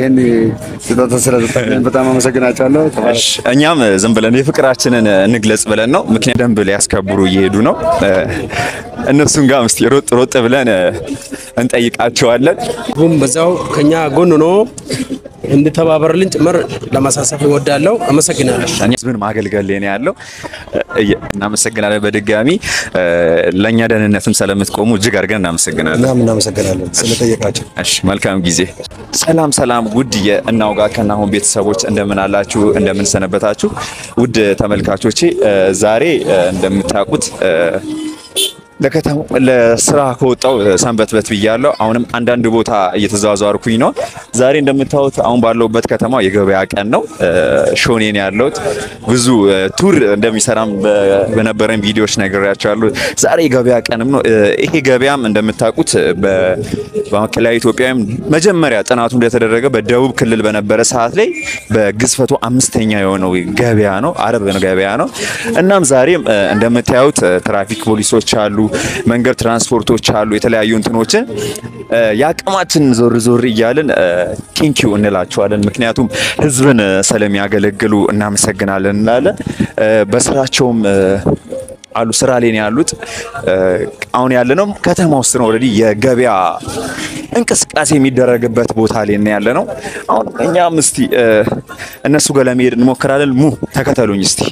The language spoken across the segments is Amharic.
ይህን ስጦታ ስለሰጠን በጣም አመሰግናቸዋለሁ። እሺ፣ እኛም ዝም ብለን የፍቅራችንን እንግለጽ ብለን ነው። ምክንያት ደንብ ሊያስከብሩ እየሄዱ ነው። እነሱን ጋር እስቲ ሮጥ ሮጥ ብለን እንጠይቃቸዋለን። ሁም በዛው ከኛ ጎን ሆኖ እንድተባበርልን ጭምር ለማሳሰብ እወዳለሁ። አመሰግናለሁ። እኛ ህዝብን ማገልገል ላይ ነው ያለው። እየ- እናመሰግናለን በድጋሚ ለእኛ ደህንነትም ስለምትቆሙ እጅግ አድርገን እናመሰግናለን። እናም እናመሰግናለን ስለጠየቃቸው። እሺ መልካም ጊዜ። ሰላም ሰላም፣ ውድ የእናውጋ ከናሁን ቤተሰቦች እንደምን አላችሁ? እንደምን ሰነበታችሁ? ውድ ተመልካቾቼ እ፣ ዛሬ እ፣ እንደምታውቁት እ፣ ለከተማ ለስራ ከወጣው ሰንበትበት ብያለሁ። አሁንም አንዳንድ ቦታ እየተዘዋወርኩኝ ነው። ዛሬ እንደምታዩት አሁን ባለሁበት ከተማ የገበያ ቀን ነው። እ፣ ሾኔ ነው ያለሁት። ብዙ እ፣ ቱር እንደሚሰራም በ- በነበረን ቪዲዮዎች ነግሬያቸዋለሁ። ዛሬ የገበያ ቀንም ነው። እ፣ ይሄ ገበያም እንደምታውቁት በ- በማዕከላዊ ኢትዮጵያም መጀመሪያ ጥናቱ እንደተደረገ በደቡብ ክልል በነበረ ሰዓት ላይ በግዝፈቱ አምስተኛ የሆነው ገበያ ነው። አረብ ገበያ ነው። እናም ዛሬም እ፣ እንደምታዩት እ፣ ትራፊክ ፖሊሶች አሉ፣ መንገድ ትራንስፖርቶች አሉ፣ የተለያዩ እንትኖችን እ፣ የአቅማችን ዞር ዞር እያልን ቴንኪዩ እንላቸዋለን። ምክንያቱም ህዝብን እ፣ ስለሚያገለግሉ እናመሰግናለን እንላለን። እ፣ በስራቸውም እ፣ አሉ ስራ ላይ ነው ያሉት። እ፣ አሁን ያለነው ከተማ ውስጥ ነው። ኦልሬዲ የገበያ እንቅስቃሴ የሚደረግበት ቦታ ላይ ነው ያለ ነው። አሁን እኛም እስቲ እ፣ እነሱ ጋር ለመሄድ እንሞክራለን። ሙ ተከተሉኝ እስቲ።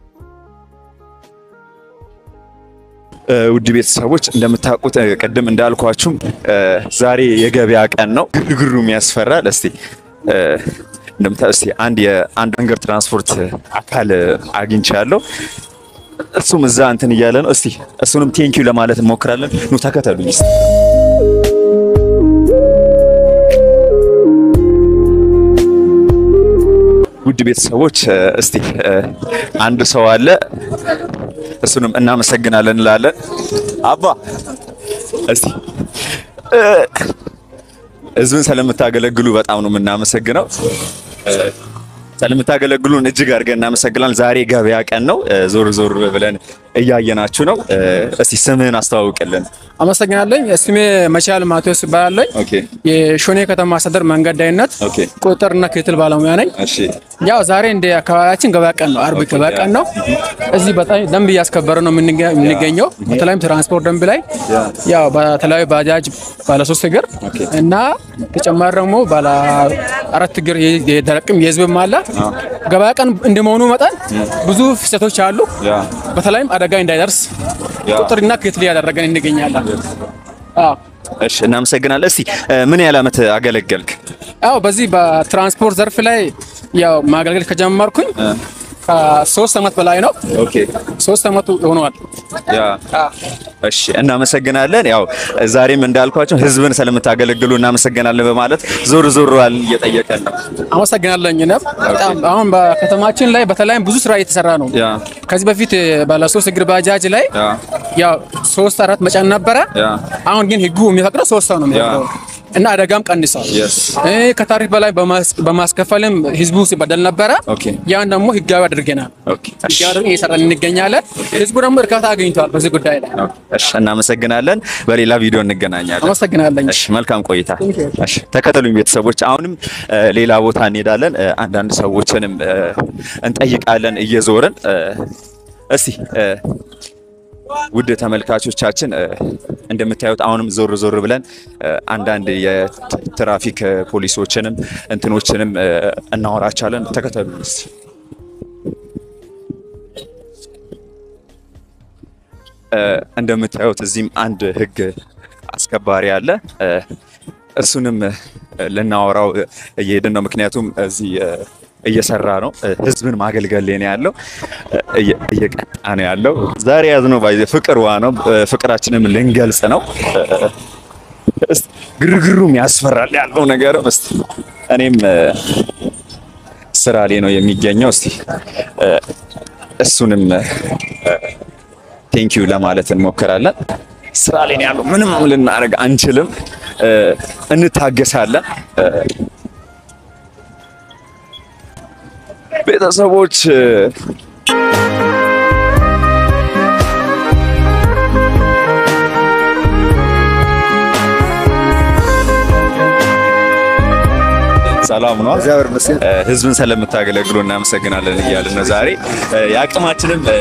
እ፣ ውድ ቤተሰቦች እንደምታውቁት እ፣ ቅድም እንዳልኳችሁም እ፣ ዛሬ የገበያ ቀን ነው። ግርግሩም ያስፈራል። እስቲ እ፣ እንደምታ እስቲ አንድ የአንድ መንገድ ትራንስፖርት አካል እ፣ አግኝቻለሁ። እሱም እዛ እንትን እያለ ነው። እስቲ እሱንም ቴንኪዩ ለማለት እንሞክራለን። ኑ ተከተሉኝ እስቲ። ውድ ቤተሰቦች እ፣ እስቲ እ፣ አንድ ሰው አለ። እሱንም እናመሰግናለን እንላለን። አባ እስቲ እ፣ ህዝብን ስለምታገለግሉ በጣም ነው የምናመሰግነው። እ፣ ስለምታገለግሉን እጅግ አድርገን እናመሰግናለን። ዛሬ ገበያ ቀን ነው። እ፣ ዞር ዞር ብለን እያየናችሁ ነው። እ፣ እስቲ ስምህን አስተዋውቅልን። አመሰግናለኝ። ስሜ መቻል ማቴዎስ ይባላለኝ። ኦኬ የሾኔ ከተማ አስተዳደር መንገድ ዳይነት ኦኬ ቁጥጥርና ክትትል ባለሙያ ነኝ። እሺ ያው ዛሬ እንደ አካባቢያችን ገበያ ቀን ነው፣ አርብ ገበያ ቀን ነው። እዚህ በጣም ደንብ እያስከበረ ነው የምንገ- የምንገኘው። በተለይም ትራንስፖርት ደንብ ላይ ያው በተለያዩ ባጃጅ ባለ ሶስት እግር እና ተጨማሪ ደግሞ ባለ አራት እግር የ- የደረቅም የህዝብም አለ። ገበያ ቀን እንደመሆኑ መጠን ብዙ ፍሰቶች አሉ። ያ በተለይም አደጋ እንዳይደርስ ያ ቁጥርና ክትትል እያደረገን እንገኛለን። አዎ እሺ እናመሰግናለን። እስቲ እ፣ ምን ያህል ዓመት አገለገልክ? ያው በዚህ በትራንስፖርት ዘርፍ ላይ ያው ማገልገል ከጀመርኩኝ ከሶስት ዓመት በላይ ነው። ኦኬ ሶስት ዓመቱ ሆነዋል። ያ እሺ እናመሰግናለን። ያው ዛሬም እንዳልኳቸው ህዝብን ስለምታገለግሉ እናመሰግናለን በማለት ዞር ዞሯል እየጠየቀን ነው። አመሰግናለኝ። እኔም በጣም አሁን በከተማችን ላይ በተለይም ብዙ ስራ እየተሰራ ነው። ያ ከዚህ በፊት ባለ ሶስት እግር ባጃጅ ላይ ያ ያው ሶስት አራት መጫን ነበረ። ያ አሁን ግን ህጉ የሚፈቅደው ሶስት ሰው ነው የሚፈቅደው እና አደጋም ቀንሷል። Yes. እ ከታሪፍ በላይ በማስ- በማስከፈልም ህዝቡ ሲበደል ነበረ። ኦኬ ያን ደግሞ ህጋዊ አድርገናል። ኦኬ እሺ ህጋዊ አድርገን እየሰራን እንገኛለን። ህዝቡ ደግሞ እርካታ አግኝቷል በዚህ ጉዳይ ላይ። እሺ እናመሰግናለን። በሌላ ቪዲዮ እንገናኛለን። አመሰግናለኝ። እሺ መልካም ቆይታ። እሺ ተከተሉኝ ቤተሰቦች። አሁንም እ፣ ሌላ ቦታ እንሄዳለን። እ፣ አንዳንድ ሰዎችንም እ፣ እንጠይቃለን እየዞርን እ፣ እስቲ እ፣ ውድ ተመልካቾቻችን እ፣ እንደምታዩት አሁንም ዞር ዞር ብለን እ፣ አንዳንድ የትራፊክ እ፣ ፖሊሶችንም እንትኖችንም እ፣ እናወራቻለን። ተከተሉኝ እስቲ። እ፣ እንደምታዩት እዚህም አንድ ህግ አስከባሪ አለ። እ፣ እሱንም እ፣ ልናወራው እ፣ እየሄድን ነው። ምክንያቱም እዚህ እ፣ እየሰራ ነው። እ፣ ህዝብን ማገልገል ላይ ነው ያለው። እ፣ እየ- እየቀጣ ነው ያለው። ዛሬ ያዝነው ባይዘ ፍቅር ዋ ነው። እ፣ ፍቅራችንም ልንገልጽ ነው። እ፣ እስቲ ግርግሩም ያስፈራል ያለው ነገር እስቲ እኔም እ፣ ስራ ላይ ነው የሚገኘው። እስቲ እ፣ እሱንም ቴንኪዩ ለማለት እንሞክራለን። ስራ ላይ ነው ያለው። ምንም ልናደርግ አንችልም። እ፣ እንታገሳለን። እ፣ ቤተሰቦች እ፣ ሰላም ነው። እግዚአብሔር ይመስገን። እ፣ ህዝብን ስለምታገለግሉ እናመሰግናለን እያልን ነው ዛሬ እ፣ የአቅማችንም እ፣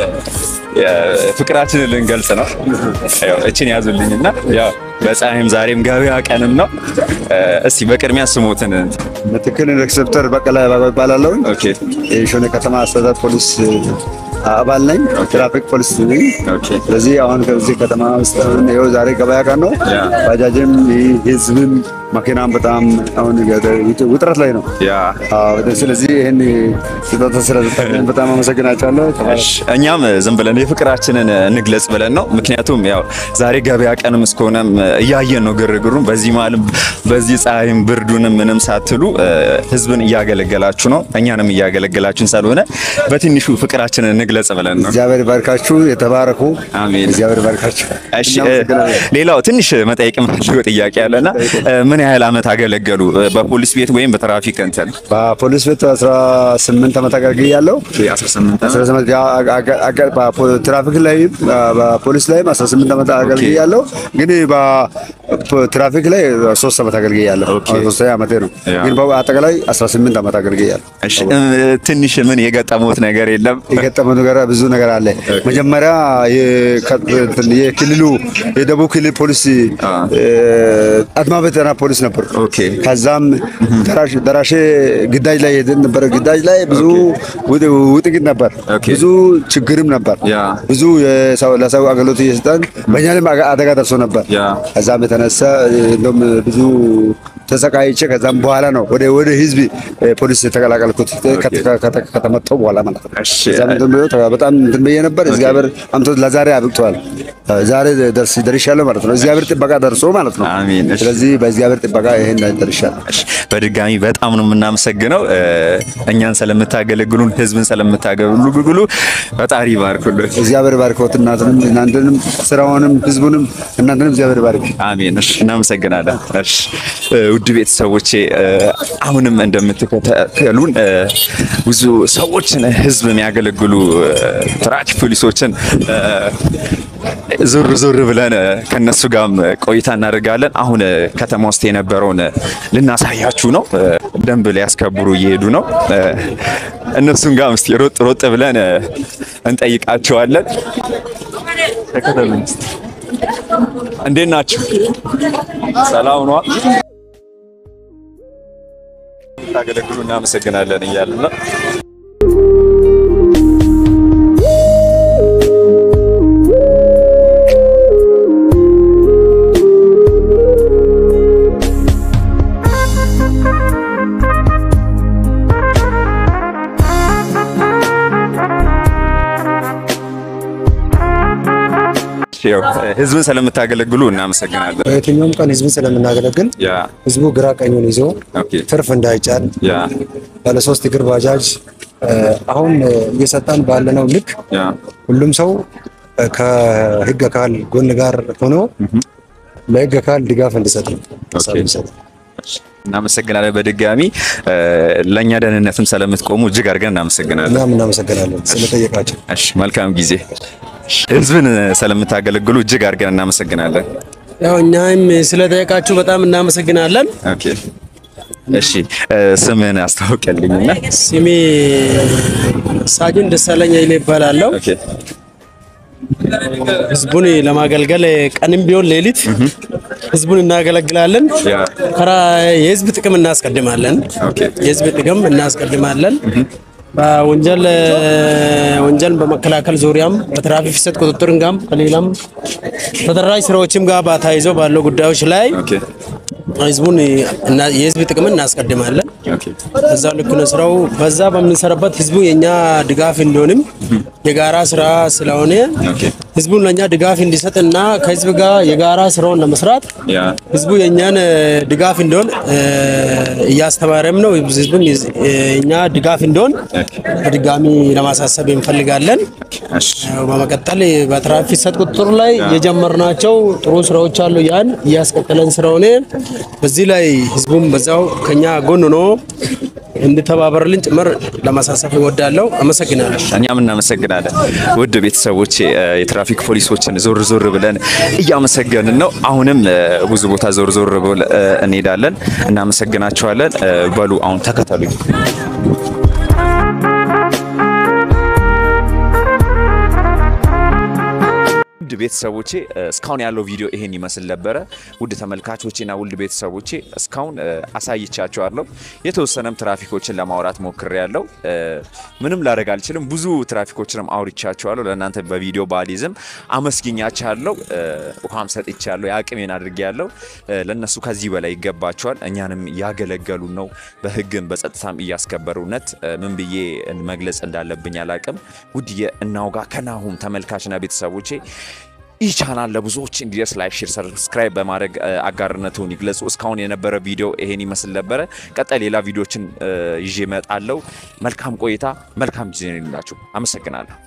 ፍቅራችንን ልንገልጽ ነው። ያው እችን ያዙልኝና ያው በፀሐይም ዛሬም ገበያ ቀንም ነው። እ፣ እስቲ በቅድሚያ ስሞትን ምትክል ኢንስፔክተር በቀለ ይባላለሁ። ኦኬ የሾኔ ከተማ አስተዳደር ፖሊስ አባል ነኝ። ትራፊክ ፖሊስ ነኝ። ኦኬ ስለዚህ አሁን ከዚህ ከተማ ውስጥ አሁን ይኸው ዛሬ ገበያ ቀን ነው። ያ። ባጃጅም ህዝብም መኪናም በጣም አሁን ውጥረት ላይ ነው። ያ አዎ፣ ስለዚህ ይህን ስጦታ ስለሰጣችሁኝ በጣም አመሰግናቸዋለሁ። እሺ፣ እኛም ዝም ብለን የፍቅራችንን እንግለጽ ብለን ነው። ምክንያቱም ያው ዛሬ ገበያ ቀንም እስከሆነም እያየን ነው ግርግሩን። በዚህ መሀልም በዚህ ፀሐይም ብርዱንም ምንም ሳትሉ እ፣ ህዝብን እያገለገላችሁ ነው፣ እኛንም እያገለገላችሁን ስለሆነ በትንሹ ፍቅራችንን እንግለጽ ብለን ነው። እግዚአብሔር ይባርካችሁ። የተባረኩ አሜን። እግዚአብሔር ይባርካችሁ። እሺ እ፣ እናመሰግናለን። ሌላው ትንሽ መጠየቅ የምፈልገው ጥያቄ አለና እ፣ ምን ያህል ዓመት አገለገሉ እ፣ በፖሊስ ቤት ወይም በትራፊክ እንትን? በፖሊስ ቤት 18 ዓመት አገልግያለሁ። 18 ያ- አገ- አገ- በፖ- ትራፊክ ላይ በፖሊስ ላይም 18 ዓመት አገልግያለሁ። ግን በትራፊክ ላይ 3 ዓመት አገልግያለሁ። ኦኬ። አሁን ሶስተኛ ዓመቴ ነው። ያ። ግን በአጠቃላይ 18 ዓመት አገልግያለሁ። እሺ እ፣ ትንሽ ምን የገጠሙት ነገር የለም? የገጠመው ነገር ብዙ ነገር አለ። መጀመሪያ የከ- እንትን የክልሉ የደቡብ ክልል ፖሊስ እ፣ አድማ ብተና ፖሊስ ነበር። ኦኬ። ከዛም ደራሽ- ደራሼ ግዳጅ ላይ ሄደን ነበር። ግዳጅ ላይ ብዙ ውጥ- ውጥቂት ነበር፣ ኦኬ። ብዙ ችግርም ነበር፣ ያ። ብዙ የሰው- ለሰው አገልግሎት እየሰጠን በእኛ ላይም አጋ- አደጋ ደርሶ ነበር። ያ። ከዛም የተነሳ እንደውም ብዙ ተሰቃይቼ ከዛም በኋላ ነው ወደ ወደ ህዝብ እ፣ ፖሊስ የተቀላቀልኩት ከተ- ከተ- ከተመጣሁ በኋላ ማለት ነው። እሺ። ከዛም እንትን ብሎ ተ- በጣም እንትን ብዬ ነበር። እግዚአብሔር አምቶት ለዛሬ አብቅተዋል። ዛሬ ደርስ ደርሻለሁ ማለት ነው። እግዚአብሔር ጥበቃ ደርሶ ማለት ነው። አሜን። እሺ። ስለዚህ በእግዚአብሔር ጥበቃ ይሄን ደርሻለሁ። እሺ፣ በድጋሚ በጣም ነው የምናመሰግነው እ፣ እኛን ስለምታገለግሉን ህዝብን ስለምታገለግሉ ፈጣሪ ይባርኩልን። እግዚአብሔር ባርኮት እናንተንም እናንተንም ስራውንም ህዝቡንም እናንተንም እግዚአብሔር ባርክ። አሜን። እሺ፣ እናመሰግናለን። እሺ፣ እ፣ ውድ ቤተሰቦቼ እ፣ አሁንም እንደምትከተሉን እ፣ ብዙ ሰዎችን ህዝብ የሚያገለግሉ እ፣ ትራፊክ ፖሊሶችን እ፣ ዞር ዞር ብለን እ፣ ከነሱ ጋርም ቆይታ እናደርጋለን። አሁን እ፣ ከተማ ውስጥ የነበረውን እ፣ ልናሳያችሁ ነው። እ፣ ደንብ ሊያስከብሩ እየሄዱ ነው። እ፣ እነሱን ጋር እስቲ ሮጥ ሮጥ ብለን እ፣ እንጠይቃቸዋለን። ተከተሉን እስቲ። እንዴት ናችሁ? ሰላም ነው? ታገለግሉ እናመሰግናለን እያልን ነው። ያው ህዝብን ስለምታገለግሉ እናመሰግናለን። በየትኛውም ቀን ህዝብን ስለምናገለግል ያ ህዝቡ ግራ ቀኙን ይዞ ኦኬ ትርፍ እንዳይጫን ያ ባለሶስት እግር ባጃጅ እ፣ አሁን እ፣ እየሰጠን ባለነው ልክ ያ ሁሉም ሰው እ፣ ከህግ አካል ጎን ጋር ሆኖ ለህግ አካል ድጋፍ እንዲሰጥ ነው ሀሳብ ኦኬ። የሚሰጥ። እናመሰግናለን። በድጋሚ እ፣ ለእኛ ደህንነትም ስለምትቆሙ እጅግ አድርገን እናመሰግናለን። እኛም እናመሰግናለን ስለጠየቃቸው። እሺ መልካም ጊዜ። ህዝብን ስለምታገለግሉ እጅግ አድርገን እናመሰግናለን። ያው እኛም ስለጠየቃችሁ በጣም እናመሰግናለን። ኦኬ እሺ እ፣ ስምህን አስታውቀልኝና። ስሜ ሳጅን ደሳለኝ ኃይሌ ይባላለሁ። ኦኬ ህዝቡን ለማገልገል ቀንም ቢሆን ሌሊት ህዝቡን እናገለግላለን። ያ ከራ የህዝብ ጥቅም እናስቀድማለን። ኦኬ የህዝብ ጥቅም እናስቀድማለን። በወንጀል ወንጀል በመከላከል ዙሪያም በትራፊክ ፍሰት ቁጥጥርን ጋም ከሌላም ተደራጅ ስራዎችም ጋር ተያይዞ ባለው ጉዳዮች ላይ ኦኬ ህዝቡን እና የህዝብ ጥቅምን እናስቀድማለን። ኦኬ በዛ ልክ ነው ስራው። በዛ በምንሰራበት ህዝቡ የኛ ድጋፍ እንዲሆንም የጋራ ስራ ስለሆነ ኦኬ ህዝቡን ለእኛ ድጋፍ እንዲሰጥና ከህዝብ ጋር የጋራ ስራውን ለመስራት ያ ህዝቡ የእኛን እ፣ ድጋፍ እንዲሆን እ፣ እያስተማረም ነው። ህዝቡም የዝ- የእኛ ድጋፍ እንዲሆን በድጋሚ ለማሳሰብ እንፈልጋለን። እሺ ያው በመቀጠል በትራፊክ ፍሰት ቁጥጥር ላይ የጀመርናቸው ጥሩ ስራዎች አሉ። ያን እያስቀጠለን ስለሆነ በዚህ ላይ ህዝቡም በዛው ከኛ ጎን ሆኖ እንድተባበርልን ጭምር ለማሳሰብ እወዳለሁ። አመሰግናለሁ። እኛም እናመሰግናለን። ውድ ቤተሰቦች የትራፊክ ፖሊሶችን ዞር ዞር ብለን እያመሰገንን ነው። አሁንም እ፣ ብዙ ቦታ ዞር ዞር ብለን እ፣ እንሄዳለን። እናመሰግናቸዋለን። እ፣ በሉ አሁን ተከተሉኝ። ውድ ቤተሰቦቼ እ፣ እስካሁን ያለው ቪዲዮ ይሄን ይመስል ነበረ። ውድ ተመልካቾቼና ውድ ቤተሰቦቼ እስካሁን እ፣ አሳይቻቸዋለሁ። የተወሰነም ትራፊኮችን ለማውራት ሞክሬያለሁ። እ፣ ምንም ላደርግ አልችልም። ብዙ ትራፊኮችንም አውርቻቸዋለሁ። ለእናንተ በቪዲዮ ባሊዝም አመስግኛቸዋለሁ። እ፣ ውሃም ሰጥቻለሁ። የአቅሜን አድርጌያለሁ። እ፣ ለእነሱ ከዚህ በላይ ይገባቸዋል። እኛንም እያገለገሉ ነው። በህግም በጸጥታም እያስከበሩነት እ፣ ምን ብዬ መግለጽ እንዳለብኝ አላቅም። ውድ የእናውጋ ከናሁም ተመልካችና ቤተሰቦቼ ይህ ቻናል ለብዙዎች እንዲደርስ ላይክ፣ ሼር፣ ሰብስክራይብ በማድረግ እ፣ አጋርነቱን ይግለጹ። እስካሁን የነበረ ቪዲዮ ይሄን ይመስል ነበረ። ቀጣይ ሌላ ቪዲዮችን እ፣ ይዤ እመጣለሁ። መልካም ቆይታ፣ መልካም ጊዜ ይሁንላችሁ። አመሰግናለሁ።